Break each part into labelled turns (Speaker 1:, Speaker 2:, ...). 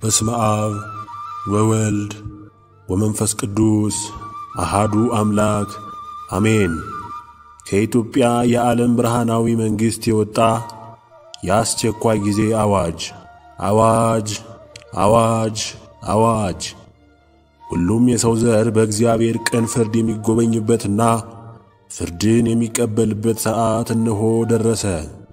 Speaker 1: በስመ አብ ወወልድ ወመንፈስ ቅዱስ አሃዱ አምላክ አሜን። ከኢትዮጵያ የዓለም ብርሃናዊ መንግሥት የወጣ የአስቸኳይ ጊዜ አዋጅ! አዋጅ! አዋጅ! አዋጅ! ሁሉም የሰው ዘር በእግዚአብሔር ቅን ፍርድ የሚጎበኝበትና ፍርድን የሚቀበልበት ሰዓት እነሆ ደረሰ።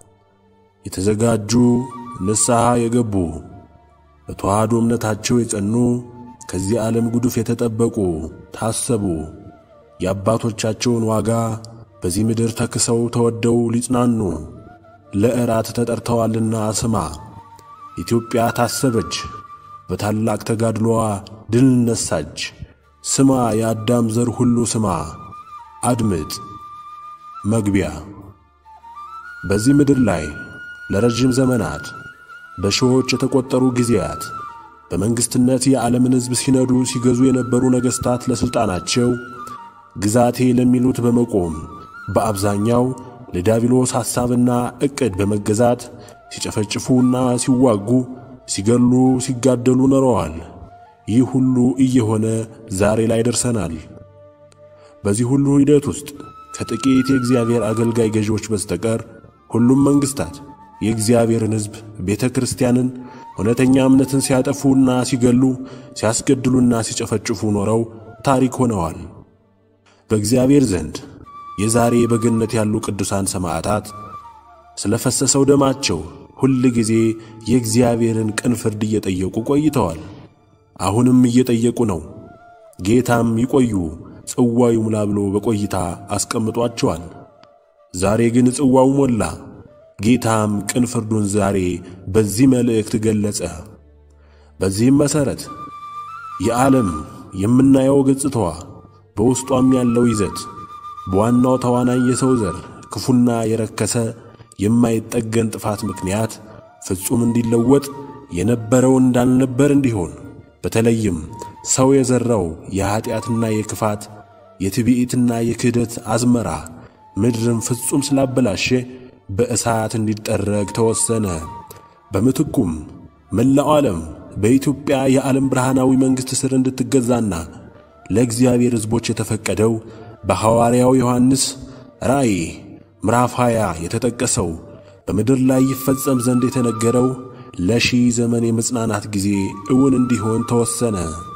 Speaker 1: የተዘጋጁ ንስሐ የገቡ በተዋህዶ እምነታቸው የጸኑ ከዚህ ዓለም ጉዱፍ የተጠበቁ ታሰቡ። የአባቶቻቸውን ዋጋ በዚህ ምድር ተክሰው ተወደው ሊጽናኑ ለእራት ተጠርተዋልና ስማ። ኢትዮጵያ ታሰበች፣ በታላቅ ተጋድሎዋ ድል ነሳች። ስማ የአዳም ዘር ሁሉ ስማ፣ አድምጥ። መግቢያ በዚህ ምድር ላይ ለረዥም ዘመናት በሺዎች የተቆጠሩ ጊዜያት በመንግሥትነት የዓለምን ሕዝብ ሲነዱ ሲገዙ የነበሩ ነገሥታት ለሥልጣናቸው ግዛቴ ለሚሉት በመቆም በአብዛኛው ለዲያብሎስ ሐሳብና ዕቅድ በመገዛት ሲጨፈጭፉና ሲዋጉ፣ ሲገሉ፣ ሲጋደሉ ኖረዋል። ይህ ሁሉ እየሆነ ዛሬ ላይ ደርሰናል። በዚህ ሁሉ ሂደት ውስጥ ከጥቂት የእግዚአብሔር አገልጋይ ገዢዎች በስተቀር ሁሉም መንግሥታት የእግዚአብሔርን ሕዝብ ቤተ ክርስቲያንን እውነተኛ እምነትን ሲያጠፉና ሲገሉ ሲያስገድሉና ሲጨፈጭፉ ኖረው ታሪክ ሆነዋል። በእግዚአብሔር ዘንድ የዛሬ በገነት ያሉ ቅዱሳን ሰማዕታት ስለ ፈሰሰው ደማቸው ሁል ጊዜ የእግዚአብሔርን ቅን ፍርድ እየጠየቁ ቆይተዋል። አሁንም እየጠየቁ ነው። ጌታም ይቆዩ ጽዋው ይሙላ ብሎ በቆይታ አስቀምጧቸዋል። ዛሬ ግን ጽዋው ሞላ። ጌታም ቅን ፍርዱን ዛሬ በዚህ መልእክት ገለጸ። በዚህም መሠረት የዓለም የምናየው ገጽታዋ በውስጧም ያለው ይዘት በዋናው ተዋናኝ የሰው ዘር ክፉና የረከሰ የማይጠገን ጥፋት ምክንያት ፍጹም እንዲለወጥ የነበረው እንዳልነበር እንዲሆን በተለይም ሰው የዘራው የኀጢአትና የክፋት የትዕቢትና የክህደት አዝመራ ምድርን ፍጹም ስላበላሸ በእሳት እንዲጠረግ ተወሰነ። በምትኩም መላው ዓለም በኢትዮጵያ የዓለም ብርሃናዊ መንግሥት ሥር እንድትገዛና ለእግዚአብሔር ሕዝቦች የተፈቀደው በሐዋርያው ዮሐንስ ራእይ ምዕራፍ 20 የተጠቀሰው በምድር ላይ ይፈጸም ዘንድ የተነገረው ለሺህ ዘመን የመጽናናት ጊዜ እውን እንዲሆን ተወሰነ።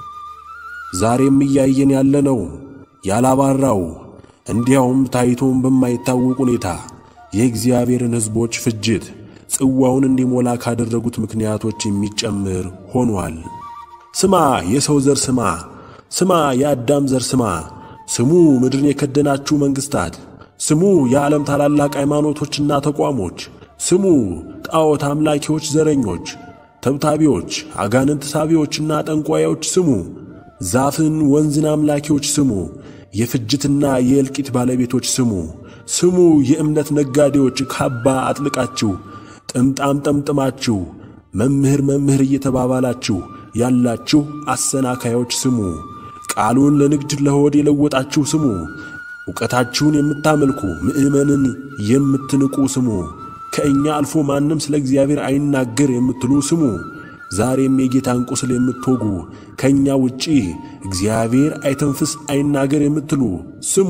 Speaker 1: ዛሬም እያየን ያለነው ያላባራው እንዲያውም ታይቶም በማይታወቅ ሁኔታ የእግዚአብሔርን ሕዝቦች ፍጅት ጽዋውን እንዲሞላ ካደረጉት ምክንያቶች የሚጨምር ሆኗል። ስማ የሰው ዘር ስማ፣ ስማ የአዳም ዘር ስማ፣ ስሙ ምድርን የከደናችሁ መንግሥታት፣ ስሙ የዓለም ታላላቅ ሃይማኖቶችና ተቋሞች፣ ስሙ ጣዖት አምላኪዎች፣ ዘረኞች፣ ተብታቢዎች፣ አጋንንት ሳቢዎችና ጠንቋዮች፣ ስሙ ዛፍን ወንዝን አምላኪዎች፣ ስሙ የፍጅትና የእልቂት ባለቤቶች፣ ስሙ ስሙ የእምነት ነጋዴዎች ካባ አጥልቃችሁ ጥምጣም ጠምጥማችሁ መምህር መምህር እየተባባላችሁ ያላችሁ አሰናካዮች ስሙ። ቃሉን ለንግድ ለሆድ የለወጣችሁ ስሙ። ዕውቀታችሁን የምታመልኩ ምእመንን የምትንቁ ስሙ። ከእኛ አልፎ ማንም ስለ እግዚአብሔር አይናገር የምትሉ ስሙ። ዛሬም የጌታን ቁስል የምትወጉ ከእኛ ውጪ እግዚአብሔር አይተንፍስ አይናገር የምትሉ ስሙ።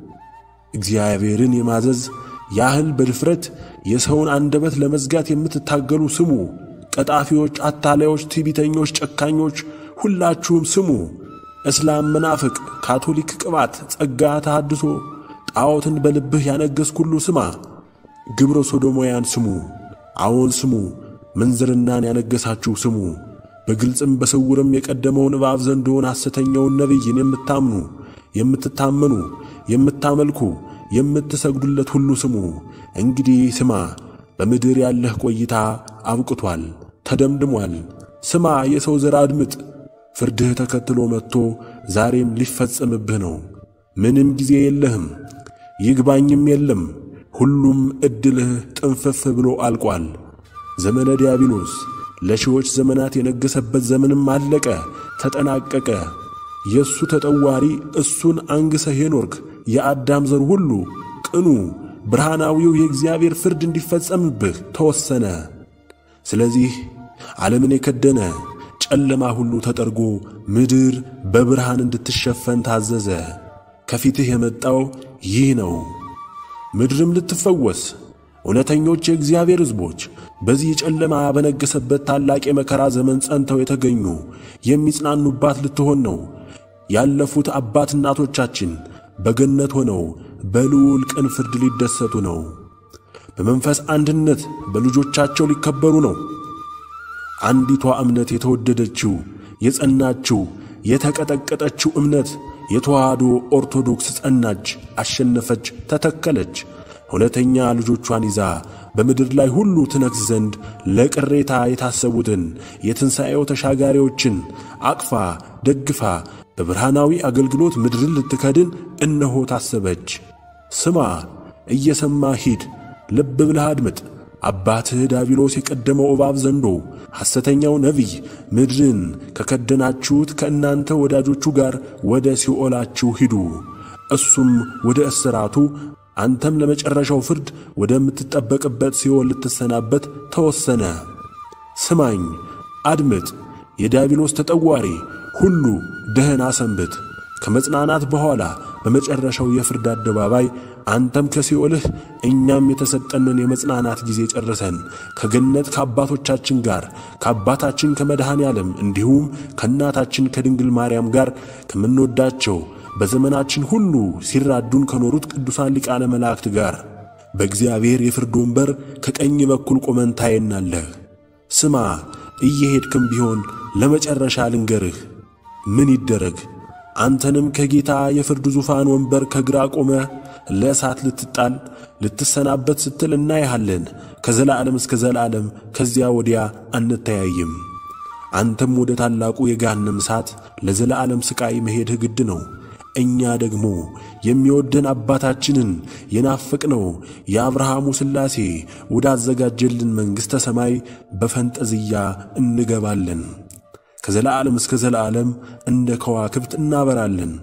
Speaker 1: እግዚአብሔርን የማዘዝ ያህል በድፍረት የሰውን አንደበት ለመዝጋት የምትታገሉ ስሙ። ቀጣፊዎች፣ አታላዮች፣ ትዕቢተኞች፣ ጨካኞች ሁላችሁም ስሙ። እስላም፣ መናፍቅ፣ ካቶሊክ፣ ቅባት፣ ጸጋ፣ ተሐድሶ፣ ጣዖትን በልብህ ያነገሥክ ሁሉ ስማ። ግብረ ሶዶሞያን ስሙ። አዎን ስሙ። ምንዝርናን ያነገሳችሁ ስሙ። በግልጽም በስውርም የቀደመውን እባብ ዘንዶውን ሐሰተኛውን ነቢይን የምታምኑ የምትታመኑ የምታመልኩ የምትሰግዱለት ሁሉ ስሙ። እንግዲህ ስማ፣ በምድር ያለህ ቆይታ አብቅቷል፣ ተደምድሟል። ስማ የሰው ዘር አድምጥ። ፍርድህ ተከትሎ መጥቶ ዛሬም ሊፈጸምብህ ነው። ምንም ጊዜ የለህም፣ ይግባኝም የለም። ሁሉም ዕድልህ ጥንፍፍ ብሎ አልቋል። ዘመነ ዲያብሎስ ለሺዎች ዘመናት የነገሰበት ዘመንም አለቀ፣ ተጠናቀቀ። የእሱ ተጠዋሪ እሱን አንግሰህ የኖርክ የአዳም ዘር ሁሉ ቅኑ ብርሃናዊው የእግዚአብሔር ፍርድ እንዲፈጸምብህ ተወሰነ። ስለዚህ ዓለምን የከደነ ጨለማ ሁሉ ተጠርጎ ምድር በብርሃን እንድትሸፈን ታዘዘ። ከፊትህ የመጣው ይህ ነው። ምድርም ልትፈወስ እውነተኞች የእግዚአብሔር ሕዝቦች በዚህ ጨለማ በነገሰበት ታላቅ የመከራ ዘመን ጸንተው የተገኙ የሚጽናኑባት ልትሆን ነው። ያለፉት አባት እናቶቻችን በገነት ሆነው በልዑል ቅን ፍርድ ሊደሰቱ ነው። በመንፈስ አንድነት በልጆቻቸው ሊከበሩ ነው። አንዲቷ እምነት የተወደደችው የጸናችው የተቀጠቀጠችው እምነት የተዋህዶ ኦርቶዶክስ ጸናች፣ አሸነፈች፣ ተተከለች። እውነተኛ ልጆቿን ይዛ በምድር ላይ ሁሉ ትነግስ ዘንድ ለቅሬታ የታሰቡትን የትንሣኤው ተሻጋሪዎችን አቅፋ ደግፋ በብርሃናዊ አገልግሎት ምድርን ልትከድን እነሆ ታሰበች። ስማ፣ እየሰማ ሂድ፣ ልብ ብለህ አድምጥ። አባትህ ዳቢሎስ የቀደመው እባብ ዘንዶ ሐሰተኛው ነቢይ ምድርን ከከደናችሁት ከእናንተ ወዳጆቹ ጋር ወደ ሲኦላችሁ ሂዱ፣ እሱም ወደ እስራቱ አንተም ለመጨረሻው ፍርድ ወደምትጠበቅበት ሲኦል ልትሰናበት ተወሰነ። ስማኝ፣ አድምጥ። የዲያብሎስ ተጠዋሪ ሁሉ ደህና ሰንብት። ከመጽናናት በኋላ በመጨረሻው የፍርድ አደባባይ አንተም ከሲኦልህ እኛም የተሰጠንን የመጽናናት ጊዜ ጨርሰን ከገነት ከአባቶቻችን ጋር ከአባታችን ከመድኃኔ ዓለም እንዲሁም ከእናታችን ከድንግል ማርያም ጋር ከምንወዳቸው በዘመናችን ሁሉ ሲራዱን ከኖሩት ቅዱሳን ሊቃነ መላእክት ጋር በእግዚአብሔር የፍርድ ወንበር ከቀኝ በኩል ቆመን ታየናለህ። ስማ፣ እየሄድክም ቢሆን ለመጨረሻ ልንገርህ፣ ምን ይደረግ አንተንም ከጌታ የፍርድ ዙፋን ወንበር ከግራ ቆመ ለእሳት ልትጣል ልትሰናበት ስትል እናይሃለን። ከዘላለም እስከ ዘላለም ከዚያ ወዲያ አንተያይም። አንተም ወደ ታላቁ የገሃነም እሳት ለዘላለም ሥቃይ መሄድህ ግድ ነው። እኛ ደግሞ የሚወደን አባታችንን የናፈቅነው የአብርሃሙ ሥላሴ ወዳዘጋጀልን መንግሥተ ሰማይ በፈንጠዝያ እንገባለን። ከዘላለም እስከ ዘላለም እንደ ከዋክብት እናበራለን።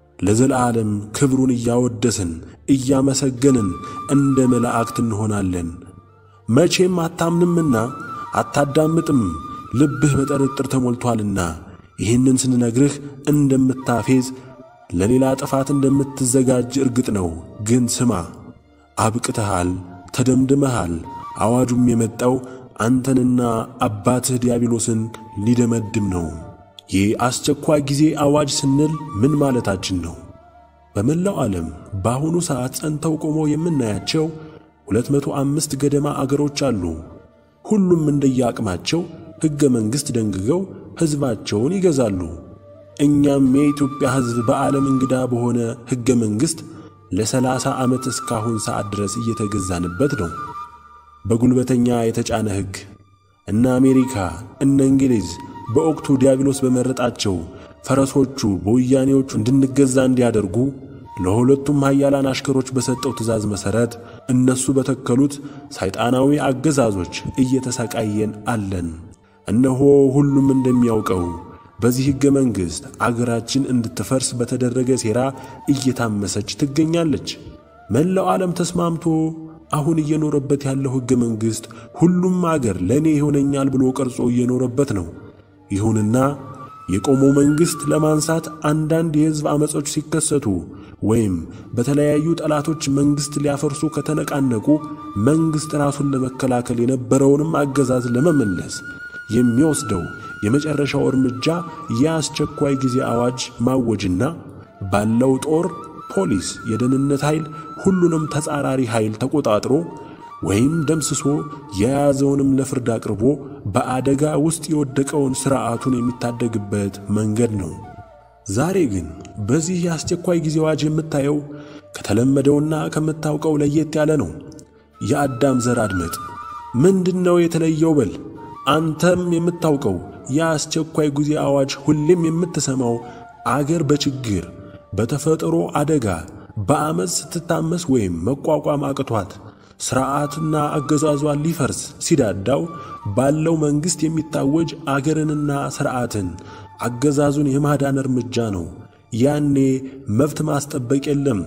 Speaker 1: ለዘላለም ክብሩን እያወደስን እያመሰገንን እንደ መላእክት እንሆናለን። መቼም አታምንምና አታዳምጥም፣ ልብህ በጥርጥር ተሞልቶአልና። ይህንን ስንነግርህ እንደምታፌዝ ለሌላ ጥፋት እንደምትዘጋጅ እርግጥ ነው። ግን ስማ፣ አብቅተሃል፣ ተደምድመሃል። አዋጁም የመጣው አንተንና አባትህ ዲያብሎስን ሊደመድም ነው። ይህ አስቸኳይ ጊዜ አዋጅ ስንል ምን ማለታችን ነው? በመላው ዓለም በአሁኑ ሰዓት ጸንተው ቆመው የምናያቸው 205 ገደማ አገሮች አሉ። ሁሉም እንደየአቅማቸው ሕገ መንግሥት ደንግገው ሕዝባቸውን ይገዛሉ። እኛም የኢትዮጵያ ሕዝብ በዓለም እንግዳ በሆነ ሕገ መንግሥት ለሰላሳ ዓመት እስካሁን ሰዓት ድረስ እየተገዛንበት ነው። በጉልበተኛ የተጫነ ሕግ እነ አሜሪካ እነ እንግሊዝ በወቅቱ ዲያብሎስ በመረጣቸው ፈረሶቹ በወያኔዎቹ እንድንገዛ እንዲያደርጉ ለሁለቱም ኃያላን አሽከሮች በሰጠው ትእዛዝ መሠረት እነሱ በተከሉት ሰይጣናዊ አገዛዞች እየተሰቃየን አለን። እነሆ ሁሉም እንደሚያውቀው በዚህ ሕገ መንግሥት አገራችን እንድትፈርስ በተደረገ ሴራ እየታመሰች ትገኛለች። መላው ዓለም ተስማምቶ አሁን እየኖረበት ያለው ሕገ መንግሥት ሁሉም አገር ለእኔ ይሆነኛል ብሎ ቀርጾ እየኖረበት ነው። ይሁንና የቆመው መንግሥት ለማንሳት አንዳንድ የሕዝብ ዓመጾች ሲከሰቱ ወይም በተለያዩ ጠላቶች መንግሥት ሊያፈርሱ ከተነቃነቁ መንግሥት ራሱን ለመከላከል የነበረውንም አገዛዝ ለመመለስ የሚወስደው የመጨረሻው እርምጃ የአስቸኳይ ጊዜ አዋጅ ማወጅና ባለው ጦር፣ ፖሊስ፣ የደህንነት ኃይል ሁሉንም ተጻራሪ ኃይል ተቆጣጥሮ ወይም ደምስሶ የያዘውንም ለፍርድ አቅርቦ በአደጋ ውስጥ የወደቀውን ሥርዓቱን የሚታደግበት መንገድ ነው። ዛሬ ግን በዚህ የአስቸኳይ ጊዜ አዋጅ የምታየው ከተለመደውና ከምታውቀው ለየት ያለ ነው። የአዳም ዘር አድመጥ። ምንድን ነው የተለየው በል። አንተም የምታውቀው የአስቸኳይ ጊዜ አዋጅ ሁሌም የምትሰማው አገር በችግር በተፈጥሮ አደጋ በአመፅ ስትታመስ ወይም መቋቋም አቅቷት ሥርዓትና አገዛዟን ሊፈርስ ሲዳዳው ባለው መንግሥት የሚታወጅ አገርንና ሥርዓትን አገዛዙን የማዳን እርምጃ ነው። ያኔ መብት ማስጠበቅ የለም፣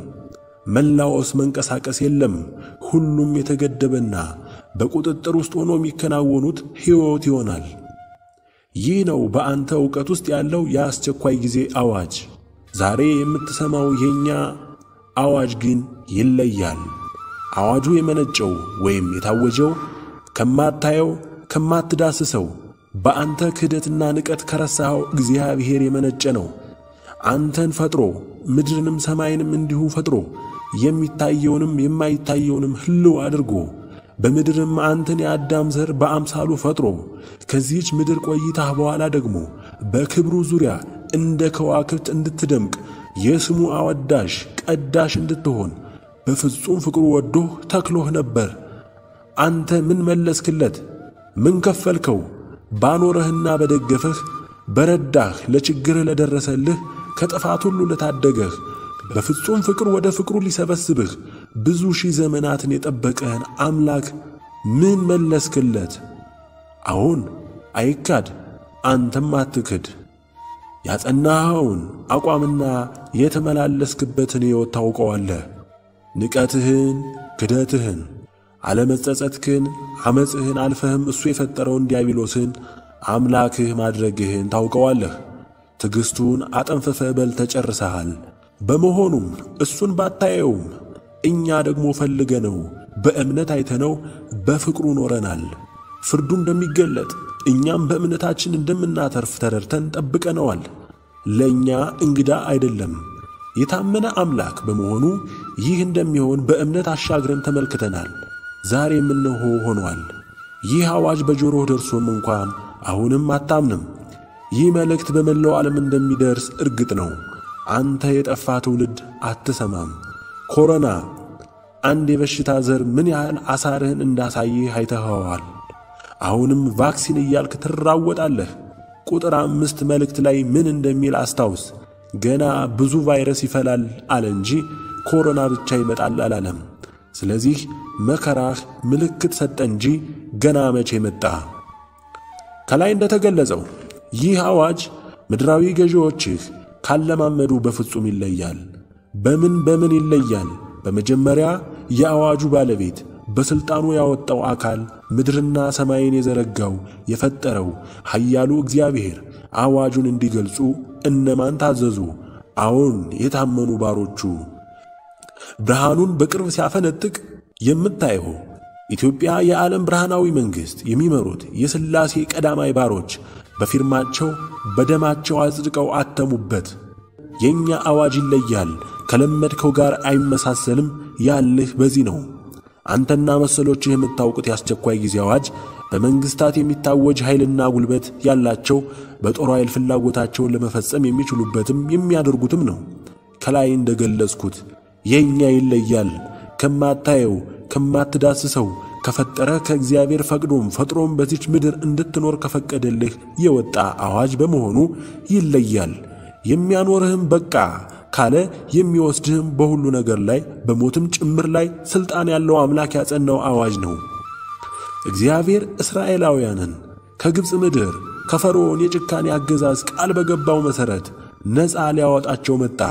Speaker 1: መላወስ መንቀሳቀስ የለም። ሁሉም የተገደበና በቁጥጥር ውስጥ ሆኖ የሚከናወኑት ሕይወት ይሆናል። ይህ ነው በአንተ ዕውቀት ውስጥ ያለው የአስቸኳይ ጊዜ አዋጅ። ዛሬ የምትሰማው የእኛ አዋጅ ግን ይለያል። አዋጁ የመነጨው ወይም የታወጀው ከማታየው ከማትዳስሰው በአንተ ክህደትና ንቀት ከረሳኸው እግዚአብሔር የመነጨ ነው። አንተን ፈጥሮ ምድርንም ሰማይንም እንዲሁ ፈጥሮ የሚታየውንም የማይታየውንም ሕልው አድርጎ በምድርም አንተን የአዳም ዘር በአምሳሉ ፈጥሮ ከዚህች ምድር ቆይታህ በኋላ ደግሞ በክብሩ ዙሪያ እንደ ከዋክብት እንድትደምቅ የስሙ አወዳሽ ቀዳሽ እንድትሆን በፍጹም ፍቅሩ ወዶህ ተክሎህ ነበር። አንተ ምን መለስክለት? ምን ከፈልከው? ባኖረህና በደገፈህ በረዳህ ለችግርህ ለደረሰልህ ከጥፋት ሁሉ ለታደገህ በፍጹም ፍቅር ወደ ፍቅሩ ሊሰበስብህ ብዙ ሺህ ዘመናትን የጠበቀህን አምላክ ምን መለስክለት? አሁን አይካድ፣ አንተም አትክድ። ያጸናኸውን አቋምና የተመላለስክበትን ሕይወት ታውቀዋለህ። ንቀትህን፣ ክደትህን፣ አለመጸጸትክን፣ ዓመፅህን አልፈህም እሱ የፈጠረውን ዲያብሎስን አምላክህ ማድረግህን ታውቀዋለህ። ትዕግሥቱን አጠንፍፈህ በልተህ ጨርሰሃል። በመሆኑም እሱን ባታየውም እኛ ደግሞ ፈልገነው በእምነት አይተነው በፍቅሩ ኖረናል። ፍርዱ እንደሚገለጥ እኛም በእምነታችን እንደምናተርፍ ተረድተን ጠብቀነዋል። ለእኛ እንግዳ አይደለም። የታመነ አምላክ በመሆኑ ይህ እንደሚሆን በእምነት አሻግረን ተመልክተናል። ዛሬም እነሆ ሆኗል። ይህ አዋጅ በጆሮህ ደርሶም እንኳን አሁንም አታምንም። ይህ መልእክት በመላው ዓለም እንደሚደርስ እርግጥ ነው። አንተ የጠፋ ትውልድ አትሰማም። ኮሮና አንድ የበሽታ ዘር ምን ያህል አሳርህን እንዳሳይህ አይተኸዋል። አሁንም ቫክሲን እያልክ ትራወጣለህ። ቁጥር አምስት መልእክት ላይ ምን እንደሚል አስታውስ። ገና ብዙ ቫይረስ ይፈላል አለ እንጂ ኮሮና ብቻ ይመጣል አላለም። ስለዚህ መከራህ ምልክት ሰጠ እንጂ ገና መቼ መጣ? ከላይ እንደተገለጸው ይህ አዋጅ ምድራዊ ገዢዎችህ ካለማመዱ በፍጹም ይለያል። በምን በምን ይለያል? በመጀመሪያ የአዋጁ ባለቤት በሥልጣኑ ያወጣው አካል ምድርና ሰማይን የዘረጋው የፈጠረው ኃያሉ እግዚአብሔር አዋጁን እንዲገልጹ እነማን ታዘዙ? አዎን የታመኑ ባሮቹ። ብርሃኑን በቅርብ ሲያፈነጥቅ የምታየው ኢትዮጵያ የዓለም ብርሃናዊ መንግሥት የሚመሩት የሥላሴ ቀዳማይ ባሮች በፊርማቸው በደማቸው አጽድቀው አተሙበት። የእኛ አዋጅ ይለያል፣ ከለመድከው ጋር አይመሳሰልም ያልህ በዚህ ነው። አንተና መሰሎችህ የምታውቁት የአስቸኳይ ጊዜ አዋጅ በመንግሥታት የሚታወጅ ኃይልና ጉልበት ያላቸው በጦር ኃይል ፍላጎታቸውን ለመፈጸም የሚችሉበትም የሚያደርጉትም ነው። ከላይ እንደ ገለጽኩት የእኛ ይለያል ከማታየው ከማትዳስሰው ከፈጠረ ከእግዚአብሔር ፈቅዶም ፈጥሮም በዚች ምድር እንድትኖር ከፈቀደልህ የወጣ አዋጅ በመሆኑ ይለያል። የሚያኖርህም በቃ ካለ የሚወስድህም በሁሉ ነገር ላይ በሞትም ጭምር ላይ ሥልጣን ያለው አምላክ ያጸናው አዋጅ ነው። እግዚአብሔር እስራኤላውያንን ከግብፅ ምድር ከፈርዖን የጭካኔ አገዛዝ ቃል በገባው መሠረት ነፃ ሊያወጣቸው መጣ።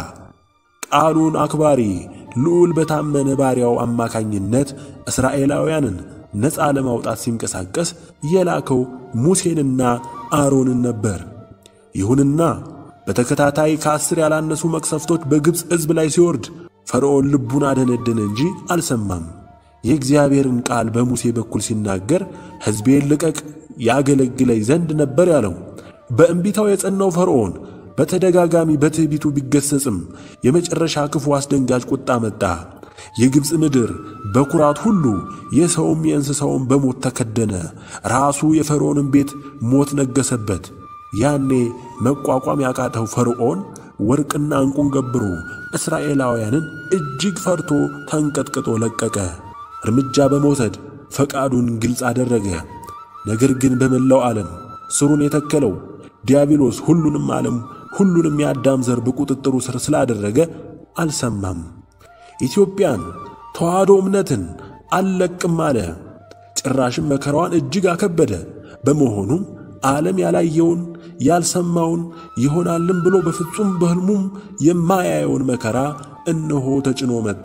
Speaker 1: ቃሉን አክባሪ ልዑል በታመነ ባሪያው አማካኝነት እስራኤላውያንን ነፃ ለማውጣት ሲንቀሳቀስ የላከው ሙሴንና አሮንን ነበር። ይሁንና በተከታታይ ከአስር ያላነሱ መቅሰፍቶች በግብፅ ሕዝብ ላይ ሲወርድ ፈርዖን ልቡን አደነደነ እንጂ አልሰማም። የእግዚአብሔርን ቃል በሙሴ በኩል ሲናገር ሕዝቤን ልቀቅ ያገለግለኝ ዘንድ ነበር ያለው። በእንቢታው የጸናው ፈርዖን በተደጋጋሚ በትዕቢቱ ቢገሰጽም የመጨረሻ ክፉ አስደንጋጭ ቁጣ መጣ። የግብፅ ምድር በኩራት ሁሉ የሰውም የእንስሳውም በሞት ተከደነ። ራሱ የፈርዖንን ቤት ሞት ነገሰበት። ያኔ መቋቋም ያቃተው ፈርዖን ወርቅና ዕንቁን ገብሮ እስራኤላውያንን እጅግ ፈርቶ ተንቀጥቅጦ ለቀቀ። እርምጃ በመውሰድ ፈቃዱን ግልጽ አደረገ። ነገር ግን በመላው ዓለም ስሩን የተከለው ዲያብሎስ ሁሉንም ዓለም ሁሉንም የአዳም ዘር በቁጥጥሩ ስር ስላደረገ አልሰማም። ኢትዮጵያን ተዋህዶ እምነትን አልለቅም አለ። ጭራሽም መከራዋን እጅግ አከበደ። በመሆኑም ዓለም ያላየውን ያልሰማውን ይሆናልም ብሎ በፍጹም በሕልሙም የማያየውን መከራ እነሆ ተጭኖ መጣ።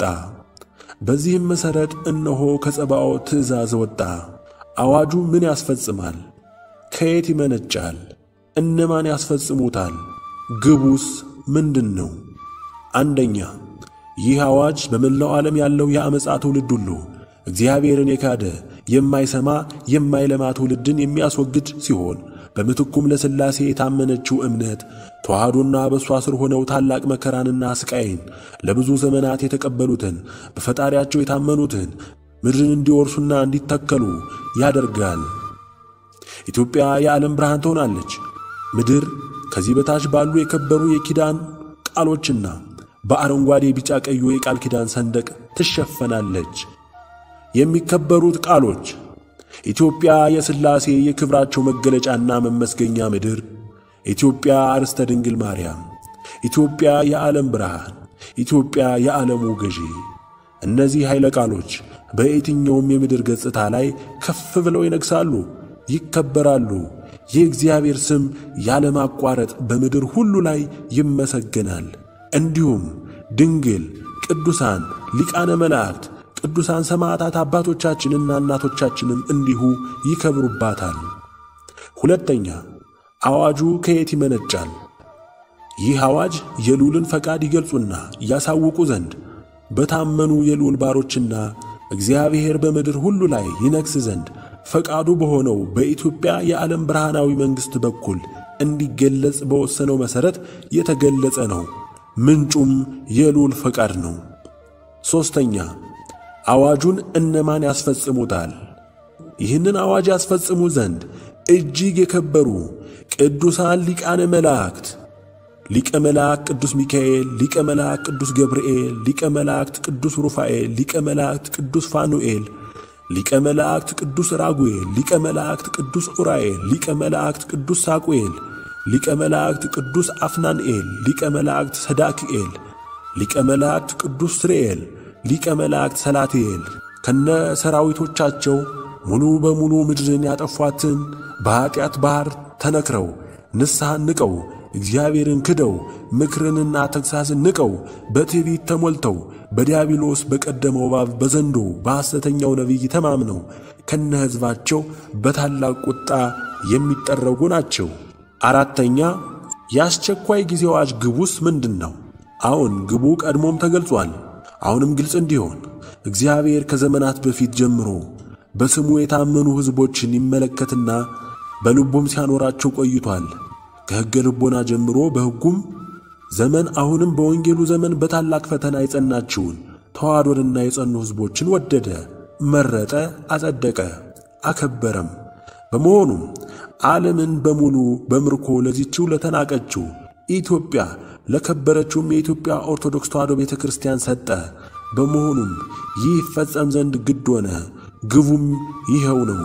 Speaker 1: በዚህም መሠረት እነሆ ከጸባዖት ትእዛዝ ወጣ። አዋጁ ምን ያስፈጽማል? ከየት ይመነጫል? እነማን ያስፈጽሙታል? ግቡስ ምንድን ነው? አንደኛ ይህ አዋጅ በመላው ዓለም ያለው የአመፃ ትውልድ ሁሉ እግዚአብሔርን የካደ የማይሰማ የማይለማ ትውልድን የሚያስወግድ ሲሆን በምትኩም ለሥላሴ የታመነችው እምነት ተዋህዶና በእሷ ስር ሆነው ታላቅ መከራንና ስቃይን ለብዙ ዘመናት የተቀበሉትን በፈጣሪያቸው የታመኑትን ምድርን እንዲወርሱና እንዲተከሉ ያደርጋል። ኢትዮጵያ የዓለም ብርሃን ትሆናለች። ምድር ከዚህ በታች ባሉ የከበሩ የኪዳን ቃሎችና በአረንጓዴ ቢጫ ቀዩ የቃል ኪዳን ሰንደቅ ትሸፈናለች። የሚከበሩት ቃሎች ኢትዮጵያ የሥላሴ የክብራቸው መገለጫና መመስገኛ ምድር፣ ኢትዮጵያ አርስተ ድንግል ማርያም፣ ኢትዮጵያ የዓለም ብርሃን፣ ኢትዮጵያ የዓለሙ ገዢ። እነዚህ ኃይለ ቃሎች በየትኛውም የምድር ገጽታ ላይ ከፍ ብለው ይነግሣሉ፣ ይከበራሉ። የእግዚአብሔር ስም ያለማቋረጥ በምድር ሁሉ ላይ ይመሰገናል። እንዲሁም ድንግል፣ ቅዱሳን፣ ሊቃነ መላእክት ቅዱሳን ሰማዕታት አባቶቻችንና እናቶቻችንም እንዲሁ ይከብሩባታል። ሁለተኛ አዋጁ ከየት ይመነጫል? ይህ አዋጅ የልዑልን ፈቃድ ይገልጹና ያሳውቁ ዘንድ በታመኑ የልዑል ባሮችና እግዚአብሔር በምድር ሁሉ ላይ ይነግሥ ዘንድ ፈቃዱ በሆነው በኢትዮጵያ የዓለም ብርሃናዊ መንግሥት በኩል እንዲገለጽ በወሰነው መሠረት የተገለጸ ነው። ምንጩም የልዑል ፈቃድ ነው። ሦስተኛ አዋጁን እነማን ያስፈጽሙታል? ይህንን አዋጅ ያስፈጽሙ ዘንድ እጅግ የከበሩ ቅዱሳን ሊቃነ መላእክት ሊቀ መላእክት ቅዱስ ሚካኤል፣ ሊቀ መላእክት ቅዱስ ገብርኤል፣ ሊቀ መላእክት ቅዱስ ሩፋኤል፣ ሊቀ መላእክት ቅዱስ ፋኑኤል፣ ሊቀ መላእክት ቅዱስ ራጉኤል፣ ሊቀ መላእክት ቅዱስ ኡራኤል፣ ሊቀ መላእክት ቅዱስ ሳቁኤል፣ ሊቀ መላእክት ቅዱስ አፍናንኤል፣ ሊቀ መላእክት ሰዳክኤል፣ ሊቀ መላእክት ቅዱስ ስርኤል ሊቀ መላእክት ሰላትኤል ከነ ሰራዊቶቻቸው ሙሉ በሙሉ ምድርን ያጠፏትን በኀጢአት ባሕር ተነክረው ንስሐን ንቀው እግዚአብሔርን ክደው ምክርንና ተግሣጽን ንቀው በትዕቢት ተሞልተው በዲያብሎስ በቀደመው እባብ በዘንዶ በሐሰተኛው ነቢይ ተማምነው ከነ ሕዝባቸው በታላቅ ቁጣ የሚጠረጉ ናቸው። አራተኛ የአስቸኳይ ጊዜ አዋጅ ግቡስ ምንድን ነው? አዎን ግቡ ቀድሞም ተገልጿል። አሁንም ግልጽ እንዲሆን እግዚአብሔር ከዘመናት በፊት ጀምሮ በስሙ የታመኑ ሕዝቦችን ይመለከትና በልቡም ሲያኖራቸው ቆይቷል። ከሕገ ልቦና ጀምሮ በሕጉም ዘመን አሁንም በወንጌሉ ዘመን በታላቅ ፈተና የጸናችውን ተዋሕዶንና የጸኑ ሕዝቦችን ወደደ፣ መረጠ፣ አጸደቀ፣ አከበረም። በመሆኑም ዓለምን በሙሉ በምርኮ ለዚችው ለተናቀችው ኢትዮጵያ ለከበረችውም የኢትዮጵያ ኦርቶዶክስ ተዋሕዶ ቤተ ክርስቲያን ሰጠ። በመሆኑም ይህ ይፈጸም ዘንድ ግድ ሆነ። ግቡም ይኸው ነው።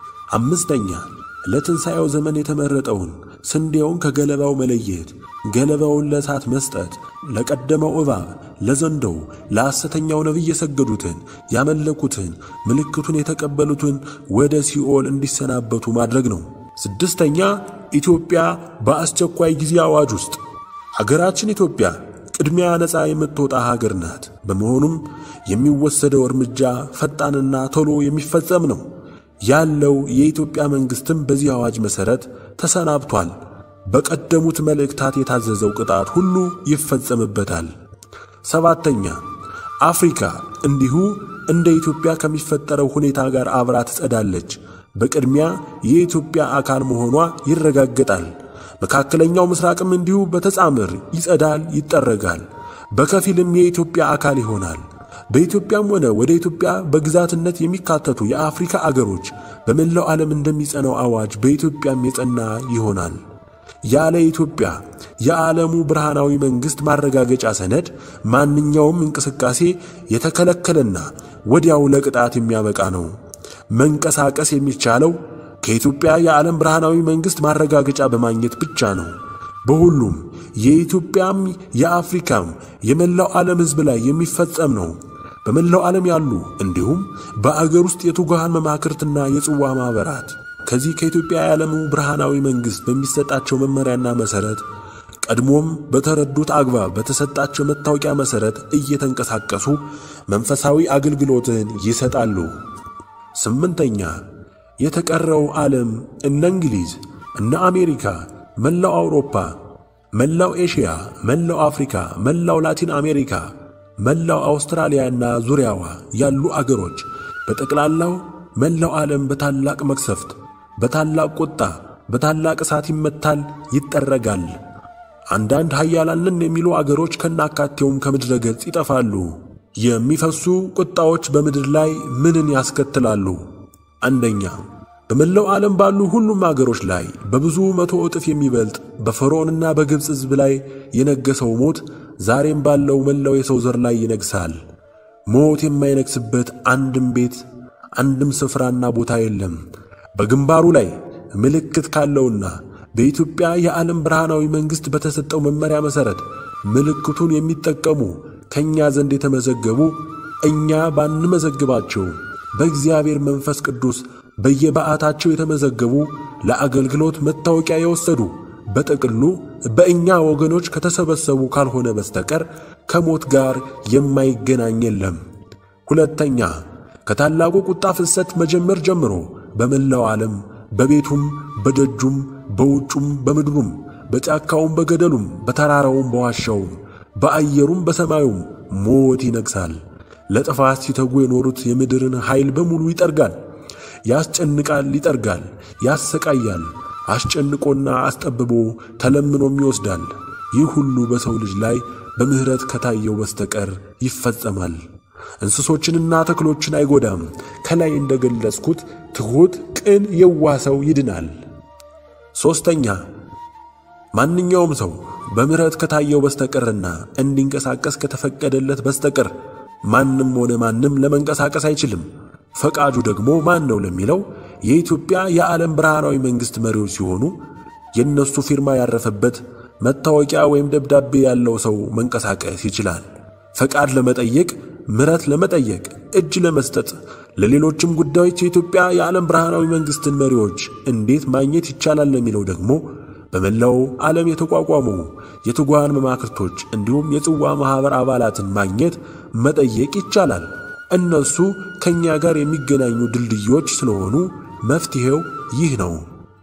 Speaker 1: አምስተኛ ለትንሣኤው ዘመን የተመረጠውን ስንዴውን ከገለባው መለየት፣ ገለባውን ለእሳት መስጠት፣ ለቀደመው እባብ፣ ለዘንዶው፣ ለሐሰተኛው ነቢይ የሰገዱትን ያመለኩትን ምልክቱን የተቀበሉትን ወደ ሲኦል እንዲሰናበቱ ማድረግ ነው። ስድስተኛ ኢትዮጵያ በአስቸኳይ ጊዜ አዋጅ ውስጥ ሀገራችን ኢትዮጵያ ቅድሚያ ነፃ የምትወጣ ሀገር ናት። በመሆኑም የሚወሰደው እርምጃ ፈጣንና ቶሎ የሚፈጸም ነው። ያለው የኢትዮጵያ መንግሥትም በዚህ አዋጅ መሠረት ተሰናብቷል። በቀደሙት መልእክታት የታዘዘው ቅጣት ሁሉ ይፈጸምበታል። ሰባተኛ አፍሪካ እንዲሁ እንደ ኢትዮጵያ ከሚፈጠረው ሁኔታ ጋር አብራ ትጸዳለች። በቅድሚያ የኢትዮጵያ አካል መሆኗ ይረጋገጣል። መካከለኛው ምስራቅም እንዲሁ በተጻምር ይጸዳል፣ ይጠረጋል። በከፊልም የኢትዮጵያ አካል ይሆናል። በኢትዮጵያም ሆነ ወደ ኢትዮጵያ በግዛትነት የሚካተቱ የአፍሪካ አገሮች በመላው ዓለም እንደሚጸናው አዋጅ በኢትዮጵያም የጸና ይሆናል። ያለ ኢትዮጵያ የዓለሙ ብርሃናዊ መንግሥት ማረጋገጫ ሰነድ ማንኛውም እንቅስቃሴ የተከለከለና ወዲያው ለቅጣት የሚያበቃ ነው። መንቀሳቀስ የሚቻለው ከኢትዮጵያ የዓለም ብርሃናዊ መንግሥት ማረጋገጫ በማግኘት ብቻ ነው። በሁሉም የኢትዮጵያም የአፍሪካም የመላው ዓለም ሕዝብ ላይ የሚፈጸም ነው። በመላው ዓለም ያሉ እንዲሁም በአገር ውስጥ የትጉሃን መማክርትና የጽዋ ማኅበራት ከዚህ ከኢትዮጵያ የዓለሙ ብርሃናዊ መንግሥት በሚሰጣቸው መመሪያና መሠረት ቀድሞም በተረዱት አግባብ በተሰጣቸው መታወቂያ መሠረት እየተንቀሳቀሱ መንፈሳዊ አገልግሎትን ይሰጣሉ። ስምንተኛ የተቀረው ዓለም እነ እንግሊዝ፣ እነ አሜሪካ፣ መላው አውሮፓ፣ መላው ኤሽያ፣ መላው አፍሪካ፣ መላው ላቲን አሜሪካ፣ መላው አውስትራሊያና ዙሪያዋ ያሉ አገሮች በጠቅላላው መላው ዓለም በታላቅ መቅሰፍት፣ በታላቅ ቁጣ፣ በታላቅ እሳት ይመታል፣ ይጠረጋል። አንዳንድ ኃያላንን የሚሉ አገሮች ከናካቴውም ከምድረ ገጽ ይጠፋሉ። የሚፈሱ ቁጣዎች በምድር ላይ ምንን ያስከትላሉ? አንደኛ በመላው ዓለም ባሉ ሁሉም አገሮች ላይ በብዙ መቶ እጥፍ የሚበልጥ በፈርዖንና በግብፅ ሕዝብ ላይ የነገሰው ሞት ዛሬም ባለው መላው የሰው ዘር ላይ ይነግሳል። ሞት የማይነግስበት አንድም ቤት አንድም ስፍራና ቦታ የለም። በግንባሩ ላይ ምልክት ካለውና በኢትዮጵያ የዓለም ብርሃናዊ መንግሥት በተሰጠው መመሪያ መሠረት ምልክቱን የሚጠቀሙ ከእኛ ዘንድ የተመዘገቡ እኛ ባንመዘግባቸው በእግዚአብሔር መንፈስ ቅዱስ በየበዓታቸው የተመዘገቡ ለአገልግሎት መታወቂያ የወሰዱ በጥቅሉ በእኛ ወገኖች ከተሰበሰቡ ካልሆነ በስተቀር ከሞት ጋር የማይገናኝ የለም። ሁለተኛ ከታላቁ ቁጣ ፍሰት መጀመር ጀምሮ በመላው ዓለም በቤቱም በደጁም በውጩም በምድሩም በጫካውም በገደሉም በተራራውም በዋሻውም በአየሩም በሰማዩም ሞት ይነግሣል። ለጥፋት ሲተጉ የኖሩት የምድርን ኃይል በሙሉ ይጠርጋል፣ ያስጨንቃል፣ ይጠርጋል፣ ያሰቃያል። አስጨንቆና አስጠብቦ ተለምኖም ይወስዳል። ይህ ሁሉ በሰው ልጅ ላይ በምሕረት ከታየው በስተቀር ይፈጸማል። እንስሶችንና ተክሎችን አይጎዳም። ከላይ እንደገለጽኩት ትሑት፣ ቅን፣ የዋህ ሰው ይድናል። ሦስተኛ ማንኛውም ሰው በምሕረት ከታየው በስተቀርና እንዲንቀሳቀስ ከተፈቀደለት በስተቀር ማንም ሆነ ማንም ለመንቀሳቀስ አይችልም። ፈቃጁ ደግሞ ማን ነው ለሚለው የኢትዮጵያ የዓለም ብርሃናዊ መንግሥት መሪዎች ሲሆኑ የእነሱ ፊርማ ያረፈበት መታወቂያ ወይም ደብዳቤ ያለው ሰው መንቀሳቀስ ይችላል። ፈቃድ ለመጠየቅ፣ ምሕረት ለመጠየቅ፣ እጅ ለመስጠት፣ ለሌሎችም ጉዳዮች የኢትዮጵያ የዓለም ብርሃናዊ መንግሥትን መሪዎች እንዴት ማግኘት ይቻላል ለሚለው ደግሞ በመላው ዓለም የተቋቋሙ የትጉሃን መማክርቶች እንዲሁም የጽዋ ማኅበር አባላትን ማግኘት መጠየቅ ይቻላል። እነሱ ከእኛ ጋር የሚገናኙ ድልድዮች ስለሆኑ መፍትሔው ይህ ነው።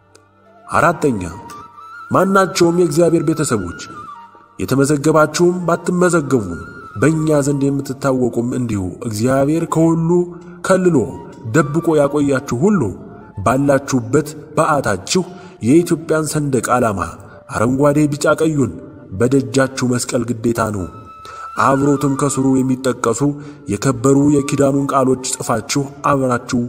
Speaker 1: አራተኛ ማናቸውም የእግዚአብሔር ቤተሰቦች የተመዘገባችሁም ባትመዘገቡም በእኛ ዘንድ የምትታወቁም እንዲሁ እግዚአብሔር ከሁሉ ከልሎ ደብቆ ያቆያችሁ ሁሉ ባላችሁበት በዓታችሁ የኢትዮጵያን ሰንደቅ ዓላማ አረንጓዴ፣ ቢጫ፣ ቀዩን በደጃችሁ መስቀል ግዴታ ነው። አብሮትም ከስሩ የሚጠቀሱ የከበሩ የኪዳኑን ቃሎች ጽፋችሁ አብራችሁ